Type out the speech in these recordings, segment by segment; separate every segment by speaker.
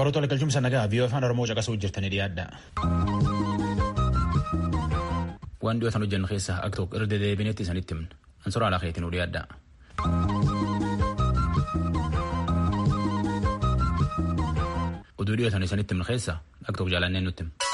Speaker 1: Qoratu galchuun nagaa viiyoo afaan Oromoo caqasuu jirtanii dhiyaadha. Waan dhiyootan hojjennu keessaa akka tokko irra dedeebineetti isinitti himna. Ansuraa alaa keetiin dhiyaadha. Oduu dhiyootan isinitti himna keessaa akka tokko jaalanneen nutti hima.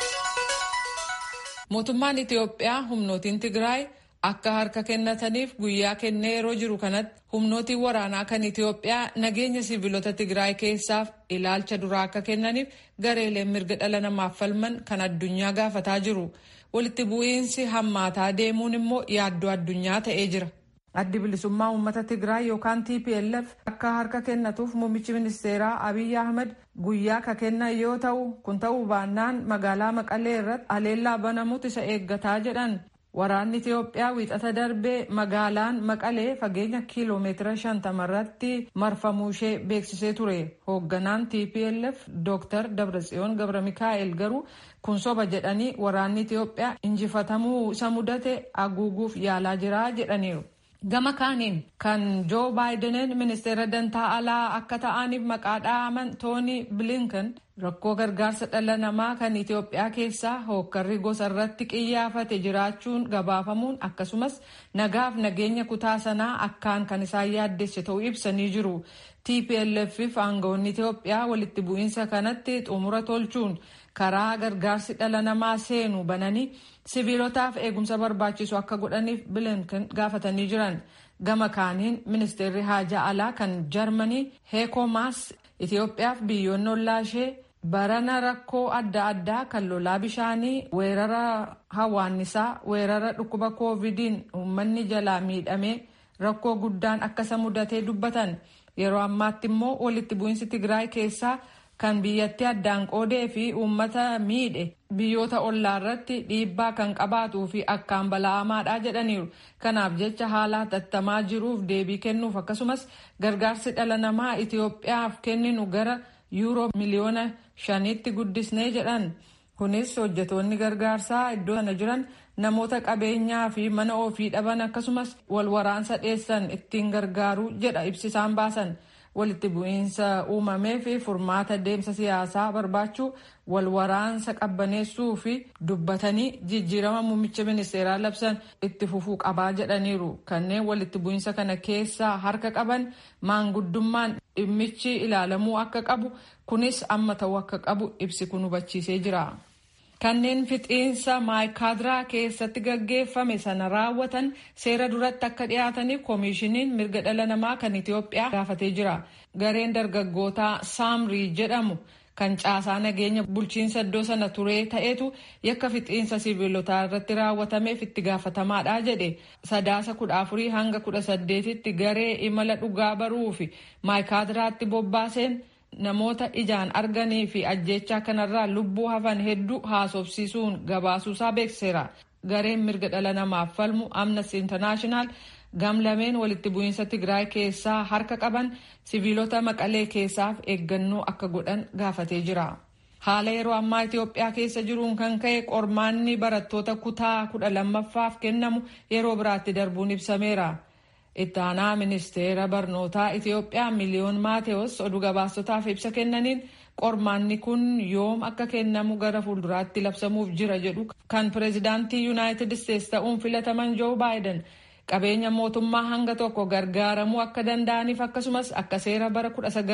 Speaker 2: Mootummaan Itiyoophiyaa humnootiin Tigraay akka harka kennataniif guyyaa kennee yeroo jiru kanatti humnootiin waraanaa kan Itiyoophiyaa nageenya siviilota Tigraay keessaaf ilaalcha duraa akka kennaniif gareeleen mirga dhala namaaf falman kan addunyaa gaafataa jiru. Walitti bu'iinsi hammaataa deemuun immoo yaaddoo addunyaa ta'ee jira. Addi bilisummaa uummata Tigraay yookaan TPLF akka harka kennatuuf muummichi ministeeraa Abiy Ahmed guyyaa ka kennan yoo ta'u kun ta'uu baannaan magaalaa Maqalee irratti aleellaa banamutu isa eeggataa jedhan. Waraanni Itiyoophiyaa wiixata darbee magaalaan Maqalee fageenya kiiloomeetira shantama irratti marfamuu ishee beeksisee ture. Hoogganaan TPLF Dr. Dabratsiyoon Gabra Mikaa'el garuu kun soba jedhanii waraanni Itiyoophiyaa injifatamuu isa mudate haguuguuf yaalaa jira jedhaniiru. Gama kaaniin kan Joo Baayideniin ministeera dantaa alaa akka ta'aniif maqaa dha'aman Tooni Bilinkan rakkoo gargaarsa dhala namaa kan Itiyoophiyaa keessaa hookkarri gosa irratti qiyyaafate jiraachuun gabaafamuun akkasumas nagaaf nageenya kutaa sanaa akkaan kan isaan yaaddesse ta'uu ibsanii jiru. TPLF fi aangawoonni Itiyoophiyaa walitti bu'iinsa kanatti xumura tolchuun karaa gargaarsi dhala namaa seenu bananii siviilotaaf eegumsa barbaachisu akka godhaniif bilinkan gaafatanii jiran gama kaaniin ministeerri haajaa alaa kan jarmanii heekomaas itiyoophiyaaf biyyoonni ollaa ishee barana rakkoo adda addaa kan lolaa bishaanii weerara hawaannisaa weerara dhukkuba koovidiin uummanni jalaa miidhamee rakkoo guddaan akkasa mudatee dubbatan yeroo ammaatti immoo walitti bu'iinsi tigraay keessaa kan biyyatti addaan qoodee fi uummata miidhe biyyoota ollaa irratti dhiibbaa kan qabaatuu fi akkaan bala'amaadha jedhaniiru. Kanaaf jecha haala hatattamaa jiruuf deebii kennuuf akkasumas gargaarsi dhala namaa Itiyoophiyaaf kenninu gara yuuroo miliyoona shaniitti guddisnee jedhan. Kunis hojjetoonni gargaarsaa iddoo sana jiran namoota qabeenyaa fi mana ofii dhaban akkasumas wal waraansa dheessan ittiin gargaaru jedha ibsisaan baasan. walitti bu'iinsa uumamee fi furmaata deemsa siyaasaa barbaachuu wal waraansa qabbaneessuu fi dubbatanii jijjiirama muummicha ministeeraa labsan itti fufuu qabaa jedhaniiru kanneen walitti bu'iinsa kana keessaa harka qaban maanguddummaan dhimmichi ilaalamuu akka qabu kunis amma ta'uu akka qabu ibsi kun hubachiisee jira. kanneen fixiinsa maayikaadiraa keessatti gaggeeffame sana raawwatan seera duratti akka dhiyaataniif koomishiniin mirga dhala namaa kan Itiyoophiyaa gaafatee jira. Gareen dargaggootaa Saamrii jedhamu kan caasaa nageenya bulchiinsa iddoo sana turee ta'etu yakka fixiinsa siviilotaa irratti raawwatameef itti gaafatamaadha jedhe sadaasa kudha afurii hanga kudha saddeetitti garee imala dhugaa baruu fi maayikaadiraatti bobbaaseen. namoota ijaan arganii fi ajjechaa kanarraa lubbuu hafan hedduu haasofsiisuun gabaasuusaa beekseera. Gareen mirga dhala namaaf falmu Amnesty International gamlameen walitti bu'iinsa Tigraay keessaa harka qaban siviilota maqalee keessaaf eeggannoo akka godhan gaafatee jira. Haala yeroo ammaa Itiyoophiyaa keessa jiruun kan ka'e qormaanni barattoota kutaa kudha lammaffaaf kennamu yeroo biraatti darbuun ibsameera. itti aanaa ministeera barnootaa Itiyoophiyaa miliyoon Maateewos oduu gabaastotaaf ibsa kennaniin qormaanni kun yoom akka kennamu gara fuulduraatti labsamuuf jira jedhu kan pireezidaantii yuunaayitid isteetsi ta'uun filataman joo baayiden qabeenya mootummaa hanga tokko gargaaramuu akka danda'aniif akkasumas akka seera bara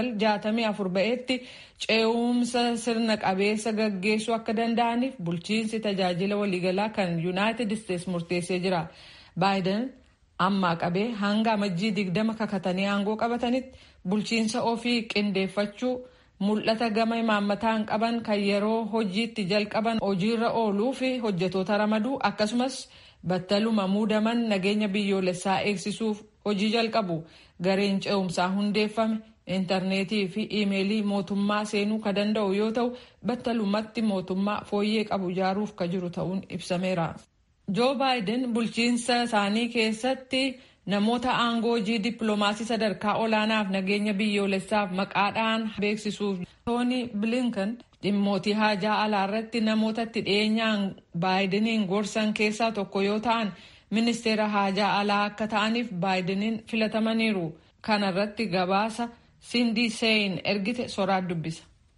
Speaker 2: 1964 ba'eetti ce'umsa sirna qabeessa gaggeessuu akka danda'aniif bulchiinsi tajaajila waliigalaa kan yuunaayitid isteetsi murteessee jira baayiden. ammaa qabee hanga amajjii digdama kakatanii aangoo qabatanitti bulchiinsa ofii qindeeffachuu mul'ata gama imaammataan qaban kan yeroo hojiitti jalqaban hojiirra ooluu fi hojjetoota ramaduu akkasumas battaluma muudaman nageenya biyyoolessaa eegsisuuf hojii jalqabu gareen ce'umsaa hundeeffame intarneetii fi iimeelii mootummaa seenuu ka danda'u yoo ta'u battalumatti mootummaa fooyyee qabu ijaaruuf ka jiru ta'uun ibsameera. joo baayiden bulchiinsa isaanii keessatti namoota aangoo hojii dippiloomaasii sadarkaa olaanaaf nageenya biyyoolessaaf maqaadhaan beeksisuuf tooni bilinkan dhimmootii haajaa alaa irratti namoota itti dhiyeenyaan baayideniin gorsan keessaa tokko yoo ta'an ministeera haajaa alaa akka ta'aniif baayideniin filatamaniiru kana irratti gabaasa sindii seeyin ergite soraat dubbisa.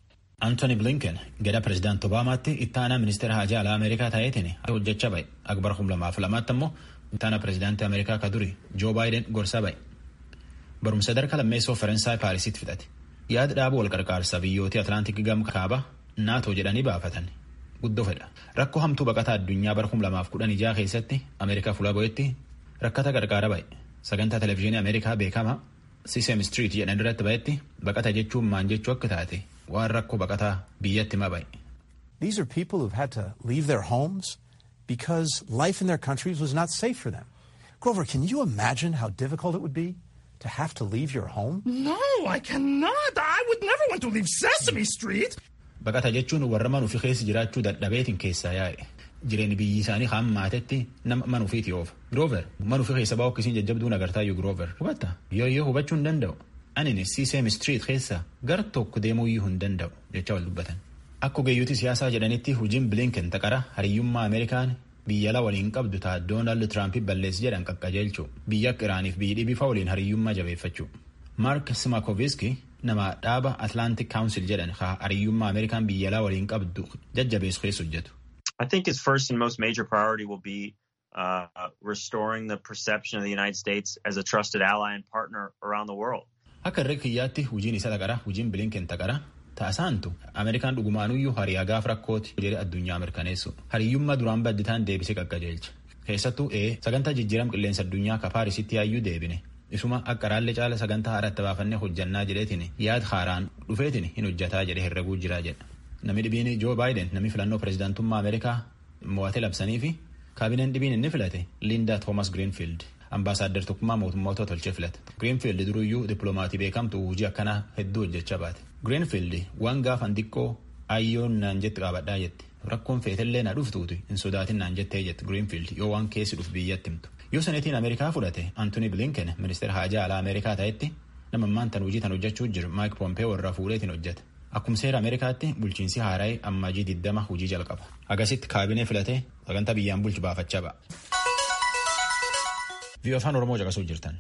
Speaker 1: Antony Blinken gada pirezidaanti Obaamaatti itti aanaa ministeera haajaa alaa Ameerikaa ta'eetiin hojjechaa ba'e. Akbar kum lamaaf lamaatti ammoo itti aanaa pirezidaantii Ameerikaa ka duri Joo Baayiden gorsaa ba'e. Barumsa sadarkaa lammeessoo Faransaay Paarisitti fixate. Yaada dhaabuu wal qarqaarsa biyyootii Atlaantik gam kaaba naatoo jedhanii baafatan. Guddoo fedha. Rakkoo hamtuu baqataa addunyaa bara kum lamaaf kudhan ijaa keessatti Ameerikaa fuula bo'etti rakkata qarqaara ba'e. Sagantaa televezyiinii Ameerikaa beekamaa Sisem Street jedhan irratti ba'etti baqata jechuun maan jechuu akka taate waan rakkoo baqataa biyyatti hima ba'e.
Speaker 3: These are people who've had to leave their homes because life in their countries was not safe for them. Grover, can you imagine how difficult it would be to have to leave your home?
Speaker 4: No, I cannot. I would never want to leave Sesame Street.
Speaker 1: Baqata jechuun warra manuufi keessa jiraachuu dadhabeetiin keessaa yaa'e. Jireenyi biyyi isaanii hammaatetti nama manuufiiti oofa. Groover manuufi keessa baa'u akkasiin jajjabduun agartaayyuu Groover. Hubatta yoo yoo hubachuu hin danda'u. Ani Sisem Street keessa gara tokko deemuuyyuu hin danda'u jecha wal dubbatan. Akka ogeeyyooti siyaasaa jedhanitti hojiin Blinken taqara hariyyummaa Ameerikaan biyya ala waliin qabdu ta'a Doonaald Tiraamp balleessi jedhan qaqqajeelchu biyya akka Iraaniif biyyi dhibifa waliin hariyyummaa jabeeffachuu. Mark Simakoviski nama dhaaba Atlantic Council jedhan haa hariyyummaa Ameerikaan biyya alaa waliin qabdu jajjabeessu keessa hojjetu.
Speaker 5: I think its first and most major priority will be uh, restoring the perception of the United States as a trusted ally and partner around the world.
Speaker 1: Akka irra kiyyaatti hojiin isa taqara hojiin Blinken taqara ta'asaantu Ameerikaan dhugumaanuyyuu hariyaa gaaf rakkooti jedhe addunyaa mirkaneessu hariyyummaa duraan badditaan deebisee qaqqajeelcha keessattuu ee sagantaa jijjiiram qilleensa addunyaa ka paarisitti yaayyuu deebine isuma akka raallee caala sagantaa haaratti baafannee hojjannaa jedheetiin yaad haaraan dhufeetiin hin hojjataa jedhe herreguu jiraa jedha namni dhibiin joo baayiden namni filannoo pirezidaantummaa ameerikaa mo'atee labsanii fi kaabineen dhibiin inni filate liindaa toomas giriinfiild ambaasaadder tokkummaa mootummoota tolchee filate giriinfiild duruyyuu dippiloomaatii beekamtu hojii akkanaa hedduu hojjechaa baate giriinfiild waan gaafan xiqqoo ayyoon naan jetti qaabadhaa jetti rakkoon feetellee na dhuftuuti hin sodaatin naan jettee jetti giriinfiild yoo waan keessi dhuf biyyatti himtu yoo saneetiin ameerikaa fudhate antoni bilinken ministeera haajaa alaa ameerikaa ta'etti nama ammaan tan hojii tan hojjechuu jiru maayik poompee warra fuudheetiin hojjeta akkuma seera ameerikaatti bulchiinsi haaraa'ee ammajii diddama hojii jalqaba agasitti kaabinee filatee sagantaa biyyaan bulchu baafachaa ba'a. Viiyoo afaan Oromoo caqasuu jirtan.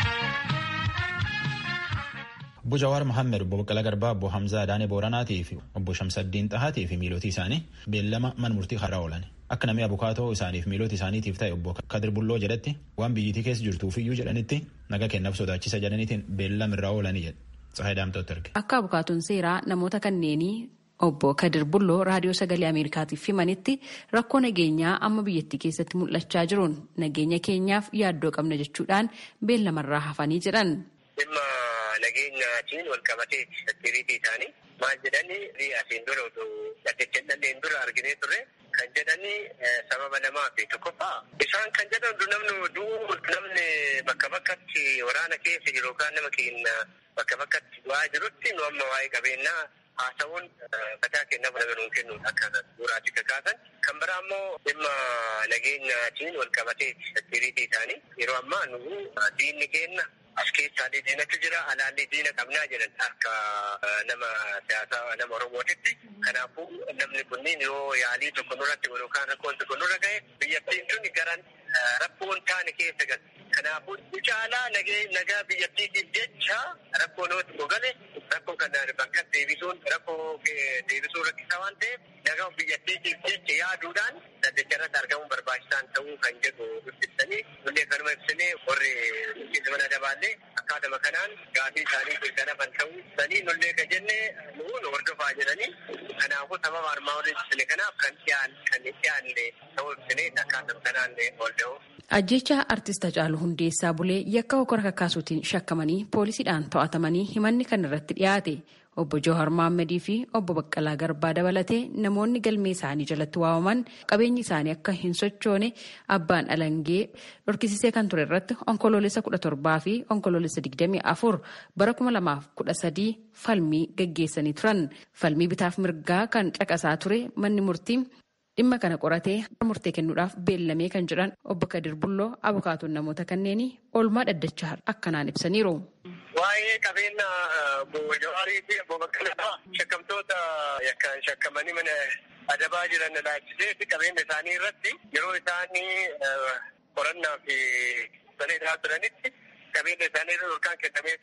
Speaker 1: Obbo Jawaar Mohaammed, Obbo Baqqalaa Garbaa, Obbo Hamzaa Adaanee Booranaatii fi Obbo Shamsaddiin Xahaatii fi miilootii isaanii beellama mana murtii har'a oolan. Akka namni abukaatoo isaaniif miilooti isaaniitiif ta'e Obbo Kadir Bulloo jedhetti waan biyyittii keessa jirtuufiyyuu jedhanitti naga kennaaf sodaachisa jedhaniitiin beellama irraa oolanii jedhe. Tsahaay Daamtooti erge.
Speaker 6: Akka abukaatoon seeraa namoota kanneenii Obbo Kadir Bulloo raadiyoo sagalee Ameerikaatiif himanitti rakkoo nageenyaa amma biyyattii keessatti mul'achaa jiruun nageenya keenyaaf yaaddoo qabna jechuudhaan beellamarraa hafanii jedhan.
Speaker 7: Dhimma nageenyaatiin wal qabatee seekiriitii isaanii maal jedhanii asiin dura otoo dhaddeechalleen dura arginee turre kan jedhanii sababa lamaa fi tokkoffaa isaan kan jedhan namni du'u namni bakka bakkatti waraana keessa jiru yookaan nama keenya bakka bakkatti du'aa jirutti nu amma waa'ee qabeenyaa haasawuun mataa kennaaf nama nuun kennuun akka suuraatii kakaasan kan biraa immoo dhimma nageenyaatiin wal qabatee seekiriitii isaanii yeroo ammaa nu diinni keenya as keessaa diinatu jira alaallee diina qabnaa jedhan akka nama siyaasaa nama oromootitti kanaafuu namni kunniin yoo yaalii tokko nurratti yookaan rakkoon tokko nurra ga'e biyyattiin tun garan rakkoon taane keessa gal kanaafuu caalaa nagaa biyyattiitiif jecha rakkoo nootti gogale rakkoo kana bakka deebisuun rakkoo deebisuu rakkisaa waan ta'eef nagaa biyyattiitiif jecha yaaduudhaan daddacharratti argamuun barbaachisaan ta'uu kan jedhu ibsanii nullee kanuma ibsinee warri mana dabaallee akkaatuma kanaan gaafii isaanii mirkanafan ta'uu sanii nullee ka jenne nuun hordofaa jedhanii kanaafuu sababa armaa warri ibsine kanaaf kan dhiyaan kan dhiyaanne ta'uu ibsinee akkaatuma kanaan hordofuu.
Speaker 6: Ajjecha artist Hacaaluu Hundeessaa Bulee yakka hokora kakkaasuutiin shakkamanii poolisiidhaan to'atamanii himanni kan irratti dhiyaate obbo Jawar Mohammadii fi obbo Baqqalaa Garbaa dabalatee namoonni galmee isaanii jalatti waamaman qabeenyi isaanii akka hin sochoone abbaan alangee dhorkisisee kan ture irratti onkoloolessa kudha torbaa fi onkoloolessa digdamii afur bara kuma lamaaf kudha sadii falmii gaggeessanii turan falmii bitaaf mirgaa kan caqasaa ture manni murtii. dhimma kana qoratee murtee kennuudhaaf beellamee kan jedhan obbo Kadir Bulloo abukaatoon namoota kanneenii oolmaa dhaddachaa akkanaan ibsaniiru.
Speaker 7: Waa'ee qabeenya obbo Jawaarii fi obbo Baqqalaa shakkamtoota yakkaan shakkamanii mana adabaa jiran laachisee qabeenya isaanii irratti yeroo isaanii qorannaa fi saneedaa turanitti qabeenya isaanii irra yookaan kennamee ture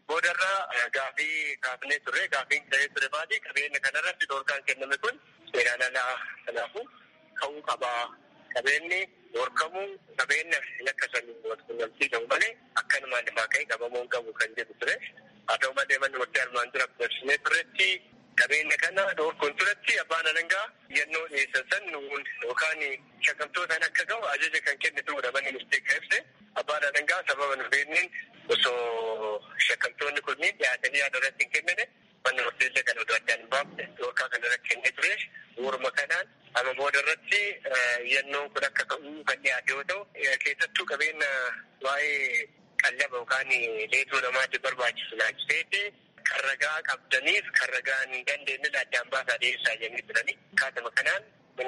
Speaker 7: boodarraa gaafii kaafnee turre gaafiin ta'ee ture baadii qabeenya kanarratti dhoorkaan kenname kun seeraan alaa kanaafuu ka'uu qabaa qabeenyi dhoorkamuu qabeenya yakka sanii walqunnamtii ta'u malee akkanumaan lafaa ka'ee qabamuu qabu kan jedhu ture haa ta'u malee manni murtee armaan dura dabarsinee turretti qabeenya kana dhoorkuun turetti abbaan alangaa yennoo dhiyeessan san nuun yookaan shakkamtootaan akka ga'u ajaja kan kennituudha manni murtee kan ibse abbaan alangaa sababa nu beekniin osoo shakkamtoonni kunniin dhiyaatanii yaada irratti hin kennine manni murteellee kan oduu addaan hin baafne dhoorkaa kana irratti kennee ture waruma kanaan amma booda irratti yennoon kun akka ka'uu kan dhiyaate yoo ta'u keessattuu qabeenya waa'ee qallaba yookaan leetuu namaatiif barbaachisu laachiseeti kan ragaa qabdaniif kan ragaa hin dandeenye addaan baasaa dhiyeessaa jennee turani. Kaatama kanaan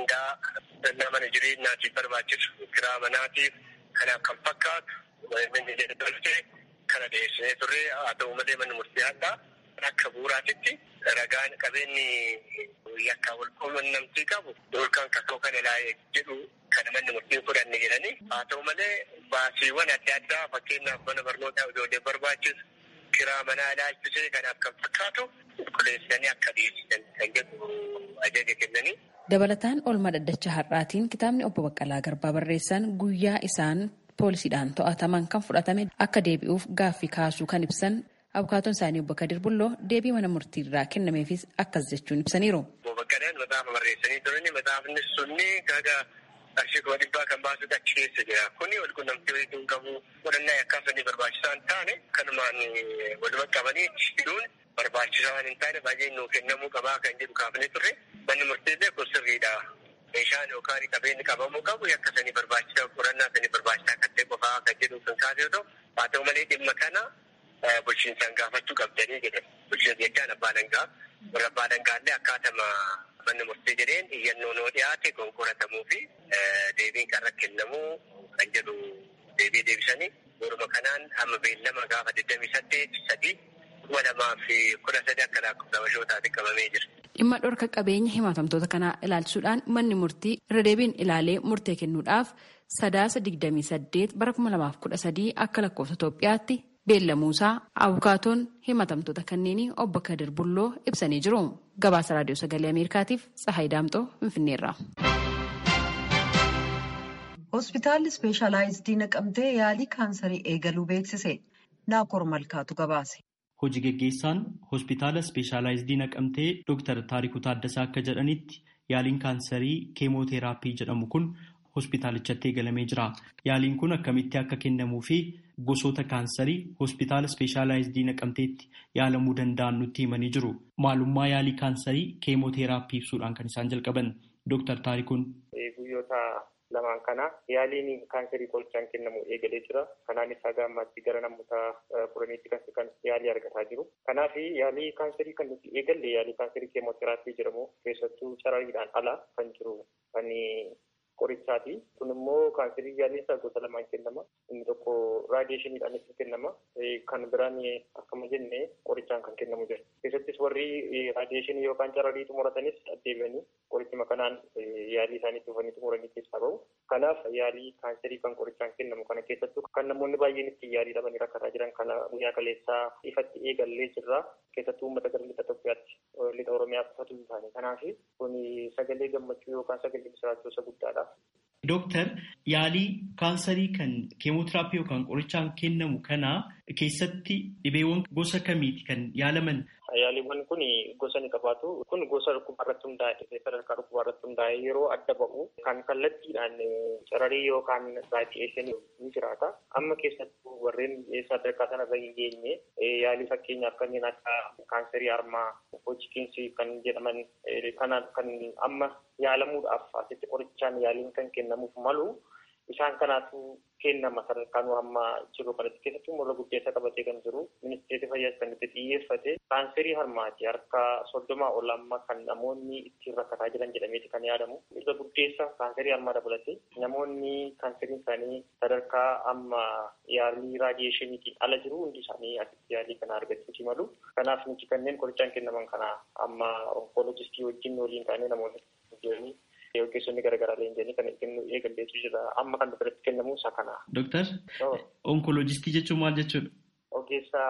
Speaker 7: mindaa mana jireenyaatiif barbaachisu kiraa manaatiif kanaaf kan fakkaatu manni jedhamte kana dhiyeessinee turre haa ta'u malee manni murtee addaa akka bu'uuraatitti ragaan qabeenyi yakkaa wal quunnamtii qabu yookaan kakoo kana ilaalee jedhu kana manni murtii fudhanne jedhanii haa ta'u malee baasiiwwan adda addaa fakkeenyaaf mana barnootaa ijoollee barbaachisu kiraa manaa ilaalchisee kanaaf kan fakkaatu qulqulleessanii akka dhiyeessisan kan jedhu ajaja kennanii.
Speaker 6: Dabalataan oolmaa dhaddacha har'aatiin kitaabni obbo Baqqalaa Garbaa barreessan guyyaa isaan poolisiidhaan to'ataman kan fudhatame akka deebi'uuf gaaffii kaasuu kan ibsan abukaatoon isaanii obbo Kadir Bulloo deebii mana murtiirraa kennameefis akkas jechuun ibsaniiru.
Speaker 7: Obbo Baqqalaan maxaafa barreessanii turani maxaafni sunni kaga qarshii kuma dhibbaa kan baasutu achi keessa jira. Kuni wal quunnamtii walitti hin qabu godhannaa yakkaasanii barbaachisaa hin taane kanumaan waluma qabanii hidhuun barbaachisaa waan hin taane baay'ee nuu kennamuu qabaa kan jedhu kaafnee turre manni murteellee kun sirriidha. Meeshaan yookaan qabeenyi qabamuu qabu yakka sanii barbaachisaa qorannaa sanii barbaachisaa kan ta'e qofaa kan jedhu kan kaase yoo ta'u haa ta'u malee dhimma kana bulchiinsaan gaafachuu qabdanii jedhan bulchiinsa jechaan abbaa dangaa warra abbaa dangaallee akkaatama manni murtee jedheen iyyannoo noo dhiyaate konkolaatamuu fi deebiin kan kennamuu kan jedhu deebii deebisanii waruma kanaan amma beellama gaafa 28 sadii kuma lamaa fi kudha sadii akka lakkoofsa bashootaatti qabamee jira.
Speaker 6: Dhimma dhorka qabeenya himatamtoota kanaa ilaalchisuudhaan manni murtii irra deebiin ilaalee murtee kennuudhaaf sadaasa 28 bara 2013 akka lakkoofsa Itoophiyaatti beellamuusaa abukaatoon himatamtoota kanneenii obbo Kadir Bulloo ibsanii jiru. Gabaasa Raadiyoo Sagalee Ameerikaatiif Tsahaay Daamxoo Finfinneerra.
Speaker 8: Hospitaalli ispeeshaalaayizidii naqamtee yaalii kaansarii eegaluu beeksise. Naakoor Malkaatu gabaase.
Speaker 9: Hojii geggeessaan hospitaala ispeeshaalaayizidii naqamtee Dr. Taarikuu Taaddasaa akka jedhanitti yaaliin kaansarii keemooteraappii jedhamu kun hospitaalichatti eegalamee jira. Yaaliin kun akkamitti akka kennamuu fi gosoota kaansarii hospitaala ispeeshaalaayizidii naqamteetti yaalamuu danda'an nutti himanii jiru. Maalummaa yaalii kaansarii keemooteraappii ibsuudhaan kan isaan jalqaban Dr. Taarikuun.
Speaker 10: Guyyoota lamaan kana yaaliin kaansarii qorichaan kennamu eegalee jira. Kanaanis haga ammaatti gara namoota kudhaniitti kan yaalii argataa jiru. Kanaaf yaalii kaansarii kan nuti eegalle yaalii kaansarii keemooteraappii jedhamu keessattuu carariidhaan ala kan jiru kan qorichaati. Kun immoo kaansarii yaaliinsaa gosa lamaan kennama. Inni tokko raadiyeeshiniidhaan itti kennama. Kan biraan akkuma jenne qorichaan kan kennamu jira. Keessattis warri raadiyeeshinii yookaan cararii xumuratanis deebi'anii qorichuma kanaan yaalii isaanii dhufanii xumuranii keessaa bahu. Kanaaf yaalii kaansarii kan qorichaan kennamu kana keessattuu kan namoonni baay'een itti yaalii dhabanii rakkataa jiran kana guyyaa kaleessaa ifatti eegallee jirra. Keessattuu uummata gara lixa Itoophiyaatti lixa Oromiyaa qofatu hin taane. Kanaaf kun sagalee gammachuu yookaan sagalee misiraachuu isa guddaadha.
Speaker 9: Dooktar yaalii kaansarii kan keemootiraappii yookaan qorichaan kennamu kana keessatti dhibeewwan gosa kamiiti kan yaalaman?
Speaker 10: Yaaliiwwan kun gosa ni qabaatu. Kun gosa dhukkubaa irratti hundaa'e sadarkaa dhukkubaa irratti hundaa'e yeroo adda ba'u kan kallattiidhaan cararii yookaan raadiyeeshinii ni jiraata. Amma keessattuu warreen sadarkaa sanarra hin geenye yaalii fakkeenyaaf kanneen akka kaansarii harmaa, hojikiinsi kan jedhaman kanaan kan amma yaalamuudhaaf asitti qorichaan yaaliin kan kennamuuf malu isaan kanaatu kennama sadarkaan amma jiru kanatti keessattuu morra guddeessa qabatee kan jiru ministeerri fayyaa kan itti xiyyeeffate kaanserii harmaati harka soddomaa ol amma kan namoonni ittiin rakkataa jiran jedhameeti kan yaadamu irra guddeessa kaanserii harmaa dabalate namoonni kaanseriin isaanii sadarkaa amma yaalii raadiyeeshiniitiin ala jiru hundi isaanii asitti yaalii kana argachuuti malu kanaaf nuti kanneen qorichaan kennaman kana amma onkoloojistii wajjin waliin taanee namoonni jiranii ogeessonni garaagaraa leenjanii kan kennu eegalleetu jira amma kan biratti kennamu isa kana.
Speaker 9: Dooktar onkoloojistii jechuun maal jechuudha?
Speaker 10: Ogeessa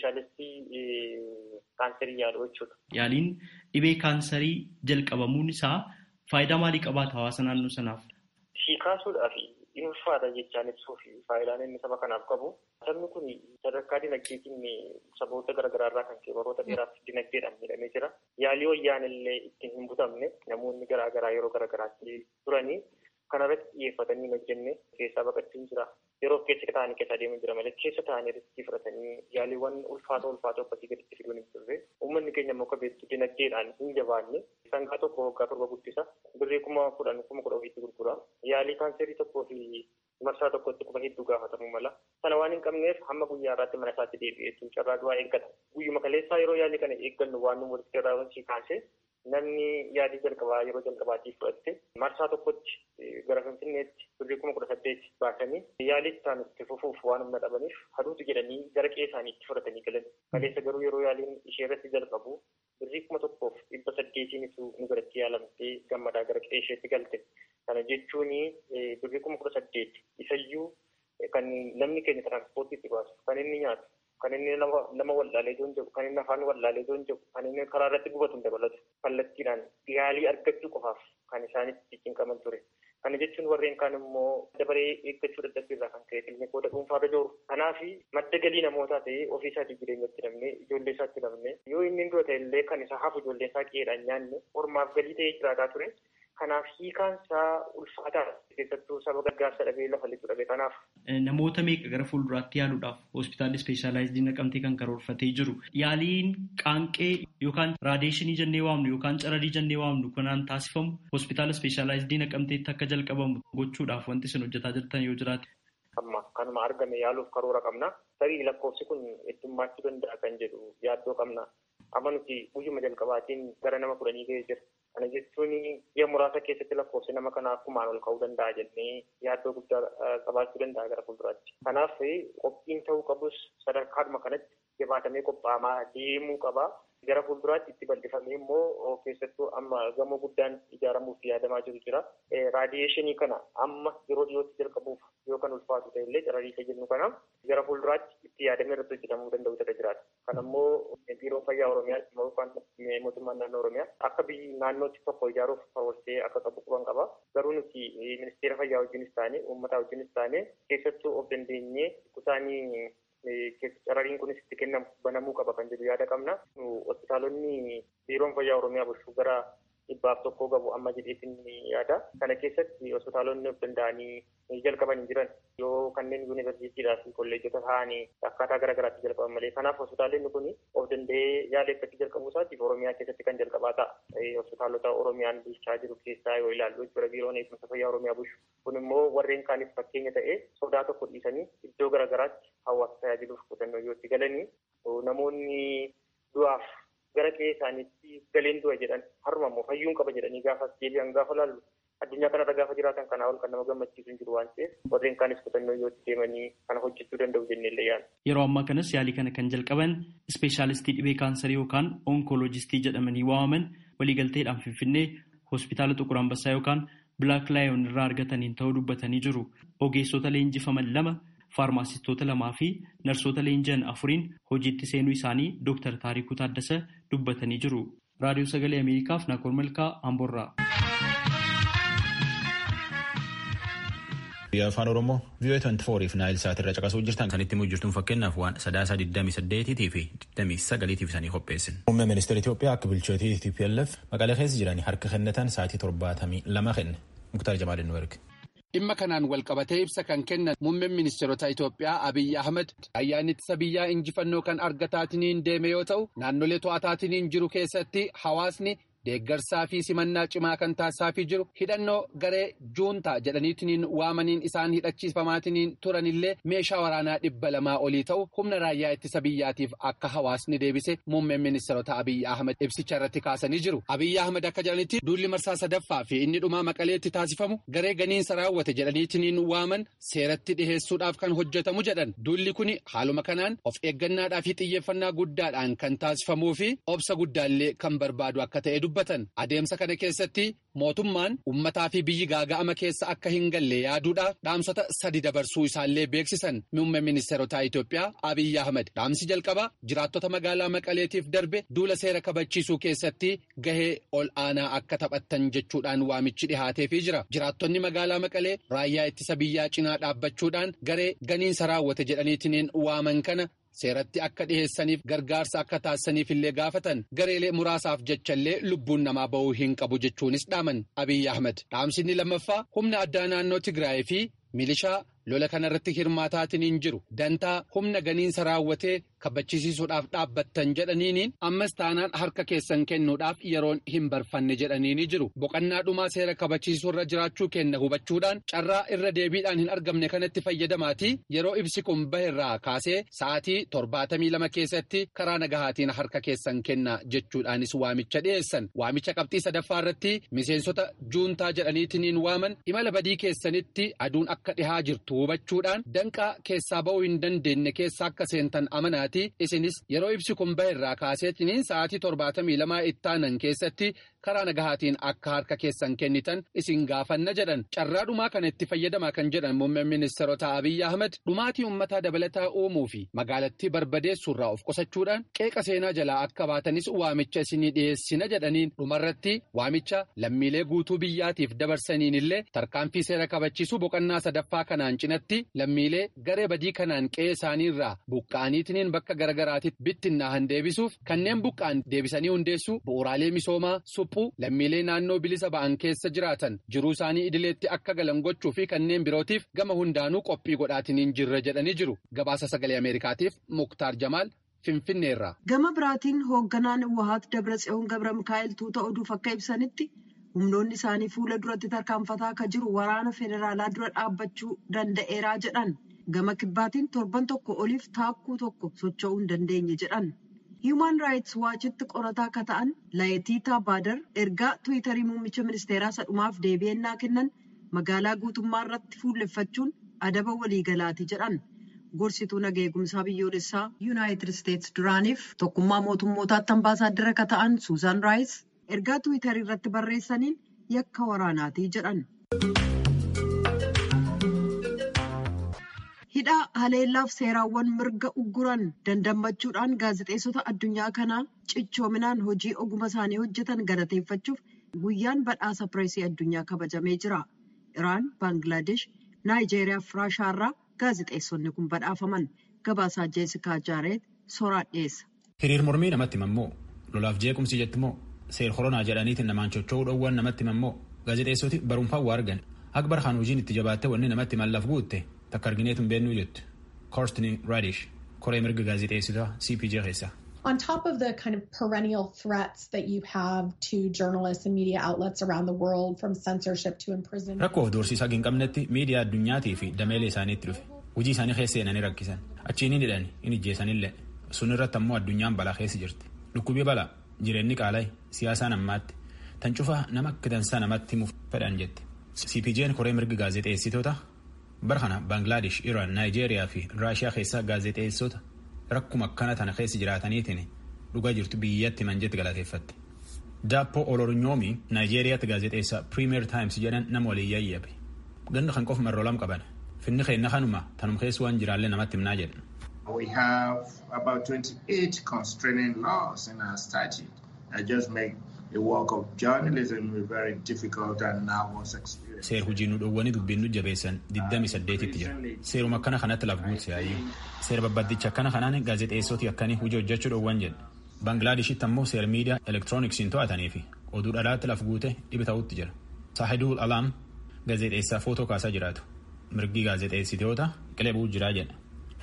Speaker 10: ispeeshaalistii kaanserii yaalu jechuudha.
Speaker 9: Yaaliin dhibee kaanserii jalqabamuun isaa faayidaa maalii qabaata hawaasa naannoo sanaaf?
Speaker 10: Si kaasuudhaaf in ulfaata jechaan ibsuu fi faayidaan inni saba kanaaf qabu. Sabni kun sadarkaa dinagdeetiin saboota garaagaraa irraa kan ka'e baroota dheeraaf dinagdeedhaan miidhamee jira. Yaalii wayyaan illee ittiin hin butamne namoonni garaagaraa yeroo garaagaraatti turanii kanarratti xiyyeeffatanii hin hojjenne keessaa baqachuun jira. Yeroo keessa ta'anii keessa adeemaa jira malee keessa ta'anii riskii fudhatanii yaaliiwwan ulfaatoo ulfaatoo akkasii gaditti fiduun hin turre. Uummanni keenya immoo akka beektu dinagdeedhaan hin jabaanne sangaa tokko waggaa torba guddisa. Birrii kuma kudhan kuma kudha ofiitti gurgura. Yaalii kaanserii tokkoo fi marsaa tokkotti kuma hedduu gaafatamuu mala. Sana waan hin qabneef hamma guyyaa irraatti mana isaatti deebi'ee jechuun carraa du'aa eeggata. Guyyuma kaleessaa yeroo yaalii kana eeggannu waan nu walitti irraa kaasee namni yaalii jalqabaa yeroo jalqabaatiif fudhatte marsaa tokkotti gara finfinneetti birrii kuma kudha saddeet baasanii yaalii isaan itti fufuuf waan humna dhabaniif haduutu jedhanii gara qe'ee isaanii itti fudhatanii galan. Kaleessa garuu yeroo yaaliin ishee irratti jalqabu birrii kuma tokkoof dhibba saddeetiin isu nu biratti yaalamtee gammadaa gara qe'ee isheetti galte. Kana jechuun birrii kuma kudha saddeet isayyuu kan namni keenya tiraanspoortiitti baasu kan inni nyaatu kan inni nama wallaalee joon jedhu kan inni afaan wallaalee joon jedhu kan inni karaa irratti gubatu hin dabalatu kallattiidhaan yaalii argachuu qofaaf kan isaanitti cinqaman ture. Kana jechuun warreen kaan immoo dabaree eeggachuu dadhabbiirraa kan ka'e kiliinikoota dhuunfaarra jiru. Kanaaf madda galii namootaa ta'ee ofii isaatii jireenyatti namne ijoollee isaatti namne yoo inni dura ta'e illee kan isa hafu ijoollee isaa qe'eedhaan nyaanne ormaaf galii ta'ee jiraataa ture. Kanaaf hiikaan isaa ulfaataa keessattuu saba gargaarsa dhabee lafa lixu dhabe kanaaf.
Speaker 9: Namoota meeqa gara fuulduraatti yaaluudhaaf hospitaalli ispeeshaalaayizii naqamtee kan karoorfatee jiru. Yaaliin qaanqee yookaan raadeeshinii jennee waamnu yookaan cararii jennee waamnu kanaan taasifamu hospitaala ispeeshaalaayizii naqamteetti akka jalqabamu gochuudhaaf wanti isin hojjetaa jirtan yoo jiraate.
Speaker 10: Amma kanuma argame yaaluuf karoora qabna. Tarii lakkoofsi kun heddummaachuu danda'a kan jedhu yaaddoo qabna. Amma nuti guyyuma jalqabaatiin gara nama kudhanii ga'ee jira. Kana jechuun biyya muraasa keessatti lakkoofsi nama kanaa akkumaan ol ka'uu danda'a jennee yaaddoo guddaa qabaachuu danda'a gara fuulduraatti. Kanaaf qophiin ta'uu qabus sadarkaadhuma kanatti jabaatamee qophaa'amaa deemuu qaba. Gara fuulduraatti itti bal'ifamee immoo keessattuu amma gamoo guddaan ijaaramuuf yaadamaa jiru jira. Raadiyeeshinii kana amma yeroo dhiyootti jalqabuuf yoo kan ulfaatu ta'e illee cararii isa jennu kana gara fuulduraatti itti yaadamee irratti hojjetamuu danda'u ta'e jiraata. Kan ammoo biiroo fayyaa Oromiyaa yookaan mootummaan naannoo Oromiyaa akka biyyi naannootti tokko ijaaruuf karoorfatee akka qabu quban qaba. Garuu nuti ministeera fayyaa wajjinis taane uummataa wajjinis taane keessattuu of dandeenyee kusaanii carariin kunis itti kennamu banamuu qaba kan jedhu yaada qabna. Hospitaalonni biiroon fayyaa Oromiyaa bulchuu gara dhibbaaf tokkoo qabu amma jedheetiin yaada. Kana keessatti hospitaalonni of danda'anii jalqaban hin jiran yoo kanneen yuunivarsiitiidhaa fi kolleejota ta'anii akkaataa garaa garaatti jalqaban malee. Kanaaf hospitaalonni kun of danda'ee yaala eeggachuu jalqabuu isaatiif Oromiyaa keessatti kan jalqabaa ta'a. Hospitaalota Oromiyaan bulchaa jiru keessaa yoo ilaallu jechuudha biiroon eegumsa fayyaa Oromiyaa bulchu. Kun immoo warreen kaaniif fakkeenya ta'ee sodaa tokko dhiisanii iddoo garaa garaatti hawaasa tajaajiluuf qotannoo yoo itti galanii namoonni du'aaf gara qe'ee isaaniitti galeen du'a jedhan harma immoo fayyuun qaba jedhanii gaafa deebi'an gaafa laallu addunyaa kanarra gaafa jiraatan kanaa ol kan nama gammachiisu hin jiru waan ta'eef warreen kaanis qotannoo yoo itti deemanii kana hojjechuu danda'u jennee illee yaadna.
Speaker 9: Yeroo ammaa kanas yaalii kana kan jalqaban ispeeshaalistii dhibee kaansarii yookaan onkoloojistii jedhamanii waamaman waliigalteedhaan finfinnee hospitaala Xuqur Ambassaa yookaan Bilaak Laayon irraa argataniin ta'uu dubbatanii jiru. Ogeessota leenjifaman lama faarmaasistoota lamaa fi narsoota leenji'an afuriin hojiitti seenuu isaanii Dr. Taarikuu Taaddasa dubbatanii jiru. Raadiyoo Sagalee Ameerikaaf Naakoor Malkaa Amboorraa.
Speaker 1: Biyya afaan Oromoo VOA 24 fi Naayil Saat irra caqasuu jirtan kan itti mujjirtuun fakkeenyaaf waan sadaasa 28 fi 29 isaanii qopheessin. Muummee ministeera Itoophiyaa akka bulchootii TPLF maqalee keessa jiran harka kennatan sa'aatii 72 kenne. Muktaar Jamaal nu erge.
Speaker 11: Dhimma kanaan walqabatee ibsa kan kennan muummeen ministeerota Itoophiyaa Abiyyi Ahmed ayyaanni ittisa biyyaa injifannoo kan argataatiniin deeme yoo ta'u naannolee to'ataatiniin jiru keessatti hawaasni deeggarsaa fi simannaa cimaa kan taasisaafii jiru hidhannoo garee juuntaa jedhaniitiniin waamaniin isaan hidhachiifamaatiniin turanillee meeshaa waraanaa dhibba lamaa olii ta'u humna raayyaa ittisa biyyaatiif akka hawaasni deebise muummeen ministeerota Abiyyi Ahmed ibsicha irratti kaasanii jiru. Abiyyi Ahmed akka jedhanitti duulli marsaa sadaffaa fi inni dhumaa maqaleetti taasifamu garee ganiinsa raawwate jedhaniitiniin waaman seeratti dhiheessuudhaaf kan hojjetamu jedhan duulli kun haaluma kanaan of eeggannaadhaa fi xiyyeeffannaa guddaadhaan kan taasifamuu fi obsa guddaallee kan barbaadu akka ta'e dubbatan adeemsa kana keessatti mootummaan ummataa fi biyyi gaaga'ama keessa akka hin galle yaaduudhaaf dhaamsota sadi dabarsuu isaallee beeksisan muummee ministeerotaa Itoophiyaa Abiyyi Ahmed dhaamsi jalqabaa jiraattota magaalaa Maqaleetiif darbe duula seera kabachiisuu keessatti gahee ol aanaa akka taphattan jechuudhaan waamichi dhihaateefii jira jiraattonni magaalaa Maqalee raayyaa ittisa biyyaa cinaa dhaabbachuudhaan garee ganiinsa raawwate jedhaniitiin waaman kana. seeratti akka dhiheessaniif gargaarsa akka taasisaniif illee gaafatan gareelee muraasaaf jechallee lubbuun namaa ba'uu hin qabu jechuunis dhaaman abiyyi ahmed dhaamsinni lammaffaa humna addaa naannoo tigraay fi milishaa lola kanarratti hirmaataatiin hin jiru dantaa humna ganiinsa raawwatee kabachiisuudhaaf dhaabbattan jedhaniiniin ammas taanaan harka keessan kennuudhaaf yeroon hin barfanne jedhaniini jiru boqannaa dhumaa seera kabachiisuurra jiraachuu kenna hubachuudhaan carraa irra deebiidhaan hin argamne kanatti fayyadamaatii yeroo ibsi kun baherraa kaasee sa'aatii torbaatamii lama keessatti karaa nagahaatiin harka keessan kenna jechuudhaanis waamicha dhiyeessan waamicha qabxii sadaffaa irratti miseensota juuntaa jedhaniitiin waaman imala badii keessanitti aduun akka dhihaa jirtu hubachuudhaan danqaa keessaa ba'uu hin dandeenye keessa akka seentan amanaati isinis yeroo ibsi kun baherraa kaaseetiniin sa'aatii torbaatamii lamaa ittaanan keessatti karaa nagahaatiin akka harka keessan kennitan isin gaafanna jedhan carraa dhumaa kana itti fayyadamaa kan jedhan muummeen ministeerota abiyyi ahmed dhumaatii ummataa dabalataa uumuu fi magaalattii barbadeessuurraa of qusachuudhaan qeeqa seenaa jalaa akka baatanis waamicha isinii dhiyeessina jedhaniin dhumarratti waamicha lammiilee guutuu biyyaatiif dabarsaniin illee tarkaanfii seera kabachiisuu boqonnaa sadaffaa kanaan cinatti lammiilee garee badii kanaan qe'ee isaaniirraa buqqa'aniitiin bakka garagaraatitti bittinnaahan deebisuuf kanneen buqqa'an deebisanii hundeessuu bu'uuraalee misoomaa suphuu lammiilee naannoo bilisa ba'an keessa jiraatan jiruu isaanii idileetti akka galan gochuu fi kanneen birootiif gama hundaanuu qophii godhaatiniin jirra jedhanii jiru gabaasa sagalee ameerikaatiif muktaar jamaal finfinneerra.
Speaker 8: gama biraatiin hoogganaan wahaat dabratsiyoon gabra mikaa'el tuuta oduuf akka ibsanitti humnoonni isaanii fuula duratti tarkaanfataa akka jiru waraana federaalaa dura dhaabbachuu danda'eeraa jedhan. gama kibbaatiin torban tokko oliif taakkuu tokko socho'uu hin dandeenye jedhan hiiman raayits waachitti qorataa akka ta'an laayitiitaa baadar ergaa tiwiitarii muummicha ministeeraa sadhumaaf deebi'annaa kennan magaalaa guutummaa irratti fuulleffachuun adaba waliigalaati jedhan gorsituu nagaa eegumsaa biyyoolessaa yuunaayitid isteetsi duraaniif tokkummaa mootummootaatti ambaasaaddara akka ta'an suuzaan raayits ergaa tiwiitarii irratti barreessaniin yakka waraanaati jedhan. hidhaa haleellaaf seeraawwan mirga ugguran dandammachuudhaan gaazexeessota addunyaa kanaa cichoominaan hojii oguma isaanii hojjetan galateeffachuuf guyyaan badhaasa pireesii addunyaa kabajamee jira iraan baangilaadesh naayijeeriyaa fi raashaarraa gaazexeessonni kun badhaafaman gabaasaa jeesikaa jaareet soraa dhiyeessa.
Speaker 1: hiriir mormii namatti himammoo lolaaf jeequmsi jettimoo seer koronaa jedhaniitiin namaan chocho'uu dhoowwan namatti himammoo gaazexeessoti barumfaa waa argan akbar kaan hojiin itti jabaatte wanni namatti mallaaf guutte. takka argineetu hin beennuu jettu koorstini raadish koree mirga gaazexeessitaa cpj keessa.
Speaker 12: On top of the kind of perennial threats that you have to journalists and media outlets around the world from censorship to imprisonment.
Speaker 1: Rakkoo doorsiisaa hin qabnetti miidiyaa addunyaatii fi dameelee isaaniitti dhufe hojii isaanii keessa seenanii rakkisan achiin hin hidhan hin ijjeessanillee sun irratti ammoo addunyaan balaa keessa jirti dhukkubii balaa jireenyi qaala'e siyaasaan ammaatti tan cufa nama akka dansaa namatti himuuf fedhan jette cpj'n koree mirga gaazexeessitoota bara kana baangilaadesh iraan naayijeeriyaa fi raashiyaa keessaa gaazexeessota rakkuma akkana tana keessa jiraataniitiin dhugaa jirtu biyyatti manjetti galateeffatte. Daappo Olornyoomi naayijeeriyaatti gaazexeessaa Premier Times jedhan nama waliin yayyabe. Ganda kan qofa marroo lam qaban. Finni keenna kanuma tanum keessa waan jiraallee namatti himnaa jedhan.
Speaker 13: We have about 28 constraining laws in our statute that just make the work of journalism very difficult and nervous experience.
Speaker 1: Seer hojii nu dhoowwanii dubbiin nu jabeessan 28tti jira. Seeruma akkana kanatti laf guutse yaayyuu. Seera babbaddicha akkana kanaan gaazexeessoti akkanii hojii hojjechuu dhoowwan jedha. Baanglaadeshitti ammoo seera miidiyaa elektirooniksiin to'atanii fi oduu dhalaatti laf guute dhibi ta'utti jira. Saahidul Alaam gaazexeessaa footoo kaasaa jiraatu. Mirgi gaazexeessitoota qilebuu jiraa jedha.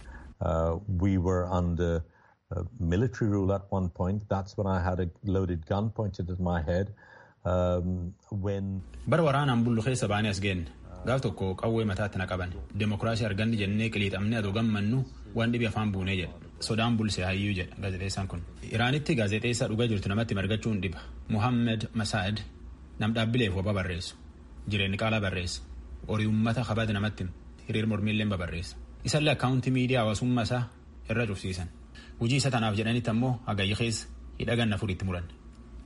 Speaker 14: Uh, we were under uh, military rule at one point. That's when I had a loaded gun pointed at my head. Um, when
Speaker 1: bara waraanaan bullu keessa baanee as geenne gaaf tokko qawwee mataatti na qaban demokiraasii arganne jennee qiliixamnee adoo gammannu waan dhibi afaan buunee jedha sodaan bulse hayyuu jedha gaazexeessaan kun iraanitti gaazexeessaa dhugaa jirtu namatti margachuun dhiba muhammed masaad nam dhaabbileef waba barreessu jireenyi qaalaa barreessa horii ummata kabada namatti hiriir mormiillee babarreessa isallee akkaawuntii miidiyaa hawaasummaa isaa irra cufsiisan hojii isa tanaaf jedhanitti ammoo hagayyi keessa hidha ganna furiitti muran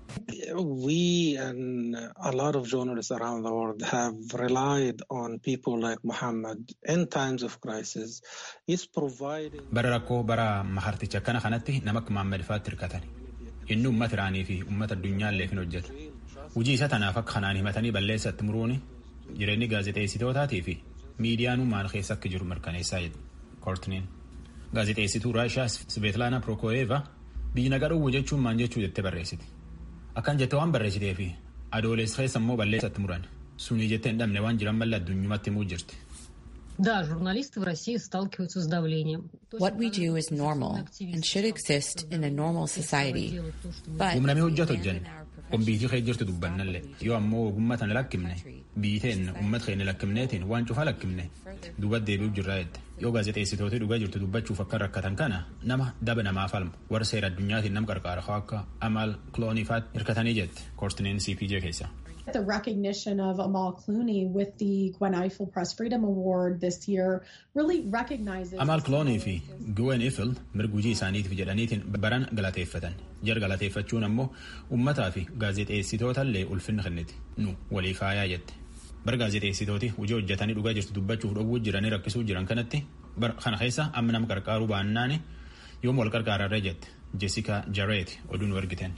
Speaker 15: We and a lot of journalists around the world have relied on people like Muhammad in times of crisis. He's providing.
Speaker 1: Bara rakkoo bara maharticha akkana kanatti nama akka Muhammad faatti hirkatan. Inni uummata Iraanii fi uummata addunyaallee hin hojjetu. Hojii isa tanaaf akka kanaan himatanii balleessatti muruuni jireenyi gaazexeessitootaatii fi miidiyaan maal keessa akka jiru mirkaneessaa jedhu koortiniin. Gaazexeessituu Raashiyaa Sveetlaana Prokooyeeva biyyi nagaa dhowwu jechuun maal jechuu jettee barreessiti. Akkan jettee waan barreessitee fi adoolessa keessa immoo balleessatti muran sunii jettee hin dhabne waan jiran malee addunyumatti himuu jirti.
Speaker 16: Да, журналисты в России сталкиваются с давлением.
Speaker 17: What we do is normal and should exist in a normal society. But
Speaker 1: Humnamee hojjetu hojjenna. Kombiitii kee jirtu dubbannallee yoo ammoo ogummaa tana lakkifne biiteen uummata keenya lakkifneetiin waan cufaa lakkifne duubatti deebi'uu jirraa jette. Yoo gaazexeessitooti dhugaa jirtu dubbachuuf akka rakkatan kana nama daba namaa falmu warra seera addunyaatiin nama qarqaara akka Amal Clooneyfaatti hirkatanii jette koortiniin CPJ keessa.
Speaker 12: The recognition of Amal Clooney with the Gwen Ifill Press Freedom Award this year really recognizes.
Speaker 1: Amal Clooney fi Gwen Ifill mirga hojii isaaniitiif jedhaniitiin baran galateeffatan. Jar galateeffachuun ammoo uummataa fi gaazexeessitootallee ulfinna kenniti. Nu walii faayaa jette. Bara gaazexeessitooti hojii hojjetanii dhugaa jirtu dubbachuuf dhowwuu jiranii rakkisuu jiran kanatti bara kana keessa amma nama qarqaaruu baannaan yoom wal qarqaararree jette. Jessica Jarrett oduu nu ergiten.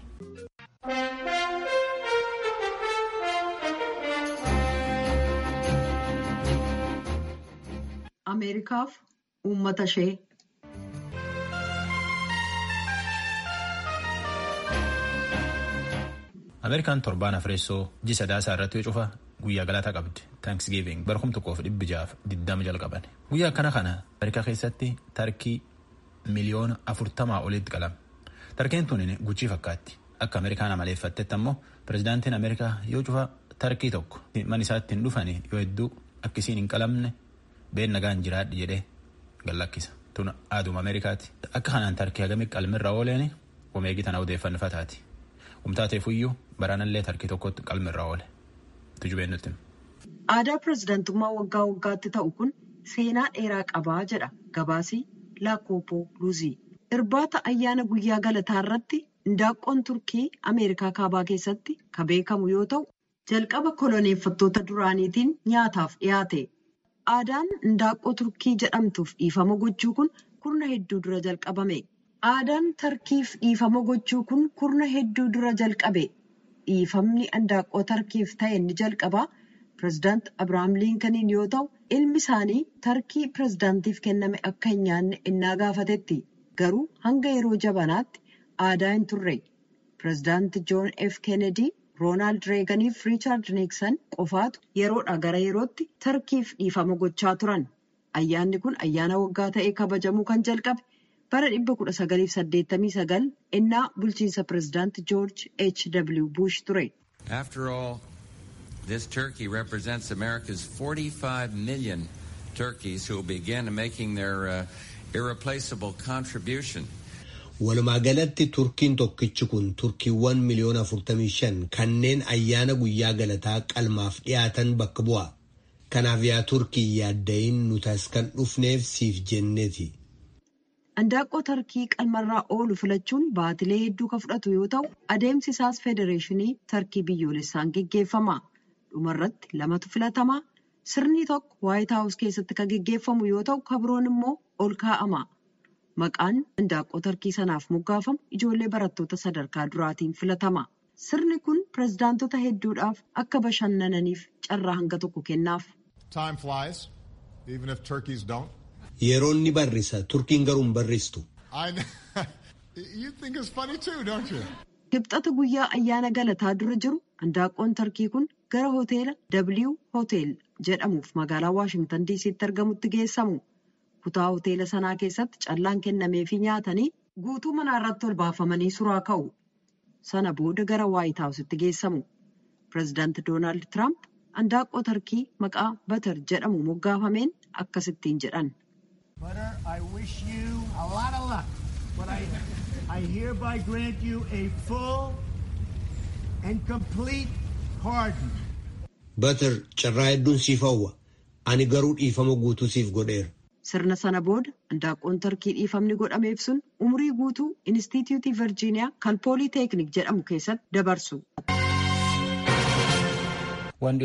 Speaker 8: Ameerikaaf uummata ishee.
Speaker 1: Ameerikaan torbaan afreessoo ji sadaasaa irratti yoo cufa guyyaa galata qabdi. Thanksgiving bara kum tokkoof dhibbi jaaf diddama jalqaban. Guyyaa akkana kana Ameerikaa keessatti tarkii miliyoona afurtamaa olitti qalama. Tarkeen tun guchii fakkaatti. Akka Ameerikaan amaleeffattetti ammoo pirezidaantiin Ameerikaa yoo cufa tarkii tokko man isaatti hin dhufani yoo hedduu akkisiin hin qalamne been nagaan jiraadhi jedhee gallakkisa. Tun aaduma Ameerikaati. Akka kanaan tarkii hagamii qalmirra ooleen omeegii tana odeeffannifataati. Humtaateefuyyuu baraanallee tarkii tokkotti qalmirra oole. Tujubeen nutti.
Speaker 8: Aadaa pirezidaantummaa waggaa waggaatti ta'u kun seenaa dheeraa qabaa jedha gabaasii Laakkooppoo Luuzii. Irbaata ayyaana guyyaa galataa irratti indaaqqoon Turkii Ameerikaa kaabaa keessatti kan beekamu yoo ta'u jalqaba koloneeffattoota duraaniitiin nyaataaf dhiyaate. Aadaan indaaqqoo Turkii jedhamtuuf dhiifama gochuu kun kurna hedduu dura jalqabame. Aadaan tarkiif dhiifama gochuu kun kurna hedduu dura jalqabe. Dhiifamni indaaqqoo tarkiif ta'e ni jalqabaa. Pireezidaant Abiraam Liinkaniin yoo ta'u, ilmi isaanii tarkii pireezidaantiif kenname akka hin nyaanne innaa gaafatetti. Garuu hanga yeroo jabanaatti aadaa hin turre. Pireezidaant Joon F. Kennedy, Roonaald Reeganiif fi Riichaard Niiksan qofaatu yeroodhaa gara yerootti tarkiif dhiifama gochaa turan. Ayyaanni kun ayyaana waggaa ta'ee kabajamuu kan jalqabe bara 1989 innaa bulchiinsa pireezidaant George H. W. Bush ture.
Speaker 18: After all, this turkey represents America's 45 million turkeys who will begin making their uh, irreplaceable contribution.
Speaker 19: Walumaa galatti turkiin tokkichi kun turkiiwwan miliyoona 45 kanneen ayyaana guyyaa galataa qalmaaf dhiyaatan bakka bu'a. Kanaaf yaa turkii yaaddayin nuti as kan dhufneef siif jenneeti.
Speaker 8: Indaaqqoo tarkii qalmarraa oolu filachuun baatilee hedduu kan fudhatu yoo ta'u adeemsi isaas federeeshinii tarkii biyyoolessaan geggeeffama. Dhumarratti lamatu filatamaa sirni tokko waayit haawus keessatti kan geggeeffamu yoo ta'u kabroon immoo ol kaa'ama. Maqaan indaaqqoo tarkii sanaaf moggaafamu ijoollee barattoota sadarkaa duraatiin filatama. Sirni kun pireezidaantota hedduudhaaf akka bashannananiif carraa hanga tokko kennaaf.
Speaker 20: Time flies, even if turkeys don't.
Speaker 19: Yeroon ni barrisa, turkiin garuu hin barristu.
Speaker 20: I know. you think it's funny too, don't you?
Speaker 8: Kibxata guyyaa ayyaana galataa dura jiru indaaqqoon tarkii kun gara hoteela W Hotel jedhamuuf magaalaa Waashingtan DC'tti argamutti geessamu. Kutaa hoteela sanaa keessatti callaan kennameefii nyaatanii guutuu manaa irratti ol baafamanii suraa ka'u. Sana booda gara Waayit Haawusitti geessamu. Pireezidaanti Doonaald Tiraamp indaaqqoo tarkii maqaa Batar jedhamu moggaafameen akkasittiin jedhan.
Speaker 21: Butter, I wish you a lot of luck. But I, I hereby grant you a full and complete pardon.
Speaker 19: Batar carraa hedduun siif hawwa. Ani garuu dhiifama guutuu siif godheera.
Speaker 8: Sirna sana booda handaaqqoon Tarkii dhiifamni godhameef sun umurii guutuu Inistituutii Virjiiniyaa kan Pooliiteeknik jedhamu keessatti dabarsu.